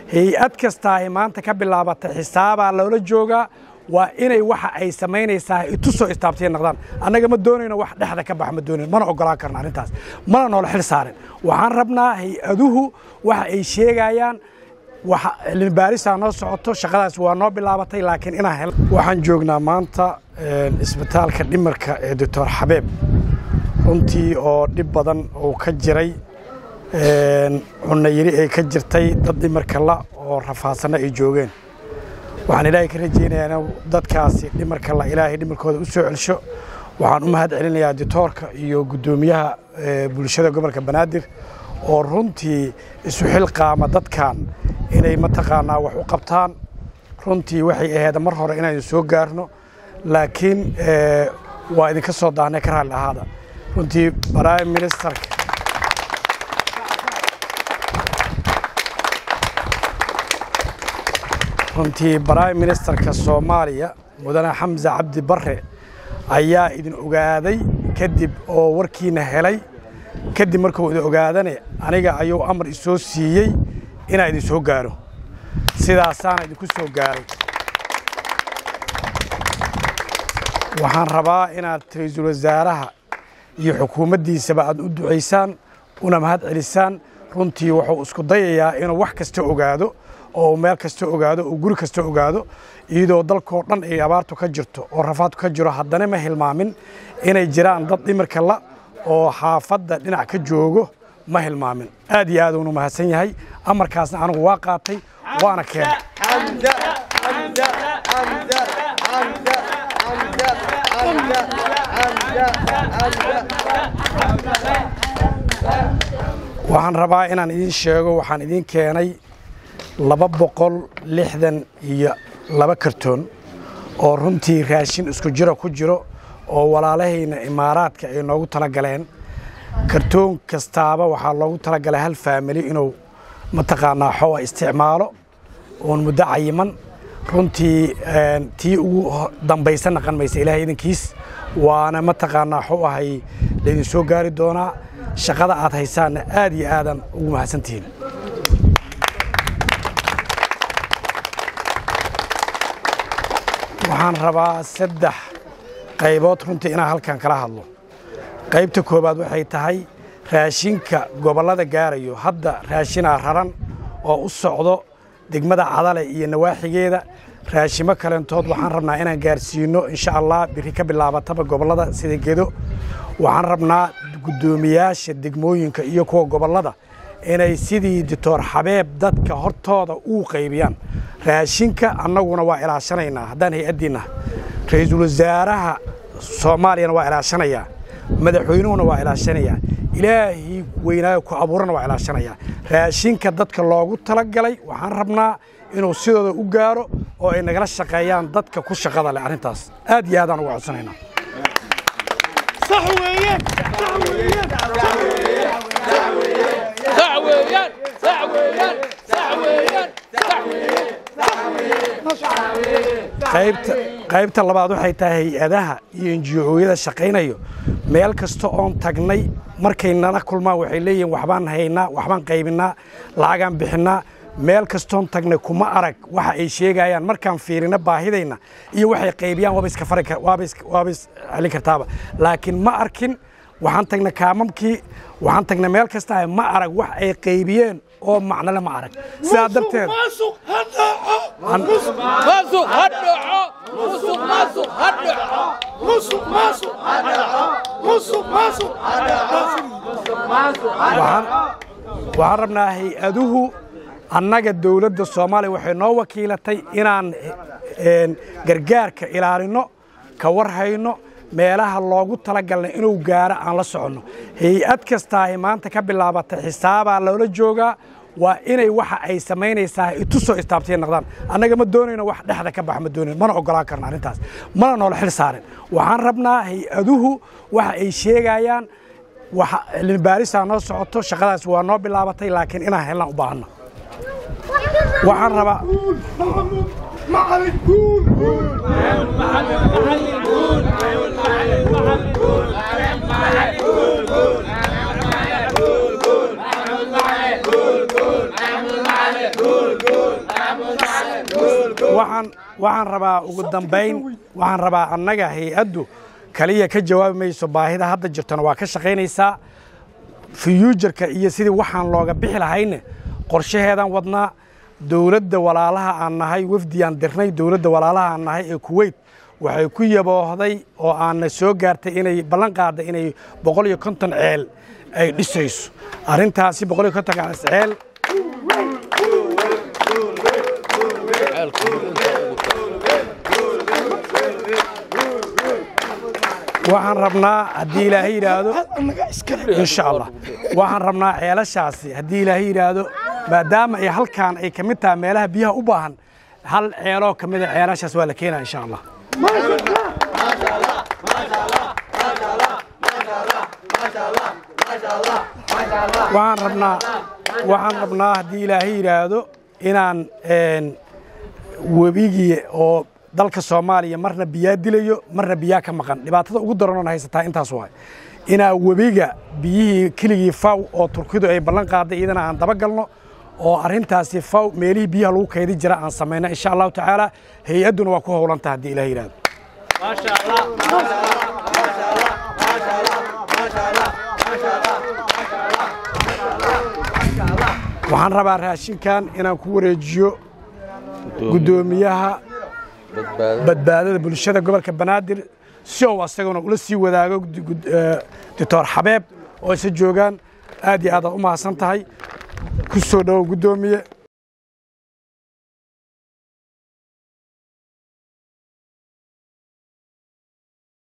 hay-ad kasta ay maanta ka bilaabatay xisaabaa loola joogaa waa inay waxa ay samaynaysaa itusoo istaabtay naqdaan annaga ma doonayno wax dhexda ka bax ma doonayno mana ogolaan karno arrintaas mana noola xil saarin waxaan rabnaa hay-aduhu waxa ay sheegayaan waxa cilmi baarisaa noo socoto shaqadaas waa noo bilaabatay laakiin inaan hel waxaan joognaa maanta isbitaalka dhimarka ee doctor xabeeb runtii oo dhib badan uu ka jiray cunno yiri ay ka jirtay dad dhimarka la oo rafaadsanna ay joogeen waxaan ilaahay ka rajaynayaa in dadkaasi dhimarka la ilaahay dhimarkooda u soo celsho waxaan u mahad celinayaa ditoorka iyo guddoomiyaha bulshada gobolka banaadir oo runtii isu xilqaama dadkan inay mataqaanaa wax u qabtaan runtii waxay ahayd mar hore inaynu soo gaarno laakiin waa idinka soo daahnay ka raalli ahaada runtii prime ministerka runtii prime ministerka soomaaliya mudane xamse cabdi barre ayaa idin ogaaday kadib oo warkiina helay kadib markuu idin ogaadane aniga ayuu amar isoo siiyey inaan idin soo gaaro sidaasaana idinku soo gaaray waxaan rabaa inaad ra-iisul wasaaraha iyo xukuumaddiisaba aad u ducaysaan una mahad celisaan runtii wuxuu isku dayayaa inuu wax kasta ogaado oo meel kasta ogaado oo guri kasta ogaado iyadoo dalkoo dhan ay abaartu ka jirto oo rafaadku ka jiro haddana ma hilmaamin inay jiraan dad dhimirka la oo xaafadda dhinac ka joogo ma hilmaamin aad iyo aad uunu mahadsan yahay amarkaasna anigu waa qaatay waana keenay waxaan rabaa inaan idiin sheego waxaan idiin keenay laba boqol lixdan iyo laba kartoon oo runtii raashin isku jiro ku jiro oo walaalahayna imaaraadka ay noogu tala galeen kartoon kastaaba waxaa loogu talagalay hal faamili inuu mataqaanaa xoa isticmaalo oon muddo cayiman runtii tii ugu dambaysa naqan maysa ilahay idankiis waana mataqaanaa xu ahay laydin soo gaari doonaa shaqada aad haysaanna aad iyo aadan ugu mahadsantihiin waxaan rabaa saddex qaybood runtii inaan halkan kala hadlo qaybta koowaad waxay tahay raashinka gobollada gaarayo hadda raashinaa raran oo u socdo degmada cadale iyo nawaaxigeeda raashimo kaleentood waxaan rabnaa inaan gaarsiino insha allah biri ka bilaabataba gobollada sida gedo waxaan rabnaa guddoomiyaasha degmooyinka iyo kuwa gobollada inay sidii dictor xabeeb dadka hortooda uu qaybiyaan raashinka annaguna waa ilaashanaynaa haddaan hay-addiinna ra-iisul wasaaraha soomaaliyana waa ilaashanayaa madaxweynuhuna waa ilaashanayaa ilaahii weynaayo ku abuurana waa ilaashanayaa raashinka dadka loogu talagalay waxaan rabnaa inuu sidooda u gaaro oo ay nagala shaqeeyaan dadka ku shaqada leh arrintaas aad iyo aadaan uga codsanaynaa qaybta labaad waxay tahay hay-adaha iyo enjiyooyada shaqaynayo meel kasta oon tagnay markay nala kulmaan waxay leeyihiin waxbaan haynaa waxbaan qaybinnaa lacagaan bixinnaa meel kastoon tagnay kuma arag waxa ay sheegayaan markaan fiirina baahidayna iyo waxay qaybiyaan waaba is celin kartaaba laakiin ma arkin waxaan tagnay kaamamkii waxaan tagnay meel kasta ma arag wax ay qaybiyeen oo macnole ma arag sidaa darteed waxaan rabnaa hay-aduhu annaga dowladda soomaaliya waxay noo wakiilatay inaan gargaarka ilaalinno ka war hayno meelaha loogu talagalna inuu gaaro aan la soconno hay-ad kastaahi maanta ka bilaabatay xisaabaa loola joogaa waa inay waxa ay samaynaysaa itusoo istaabtay naqdaan annaga ma doonayno wax dhexda ka bax ma doonayno mana ogolaan karno arrintaas mana noola xil saarin waxaan rabnaa hay-aduhu waxa ay sheegayaan waxa cilmi baarisaa noo socoto shaqadaas waa noo bilaabatay laakiin inaan helnaan u baahanno waxaan rabaa Good, good. waxaan waxaan rabaa ugu dambayn waxaan rabaa annaga hay-addu kaliya ka jawaabi mayso baahida hadda jirtona waa ka shaqaynaysaa fiyuujarka iyo sidii waxaan looga bixi lahayne qorshaheedaan wadnaa dowladda walaalaha aan nahay wafdiyaan dirnay dowladda walaalaha aan nahay ee kuweyt waxay ku yaboohday oo aanna soo gaartay inay ballan qaadda inay boqol iyo konton ceel ay dhisayso arrintaasi boqol iyo kontonkaas ceel waxaan rabnaa haddii ilaahay yidhaahdo insha allah waxaan rabnaa ceelashaasi haddii ilaahay yidhaahdo maadaama ay halkaan ay ka mid tahay meelaha biyaha u baahan hal ceeloo ka mida ceelashaas waa la keenaa insha allah waxaan rabnaa waxaan rabnaa haddii ilaahay yidhaahdo inaan webigii oo dalka soomaaliya marna biyaa dilayo marna biyaa ka maqan dhibaatada ugu daranoon haysataa intaas waay inaa webiga biyihii keligii faw oo turkidu ay ballan qaaday iyadana aan daba galno oo arrintaasi faw meelihii biyaha lagu kaydi jira aan samayno insha allahu tacaala hay-adduna waa ku howlanta haddii ilaah yidhahdo waxaan rabaa raashinkan inaan ku wareejiyo guddoomiyaha badbaadada bulshada gobolka banaadir si ou asaguna ula sii wadaago doctor xabeeb oo isa joogaan aad iyo aadaad u mahadsan tahay ku soo dhowow guddoomiye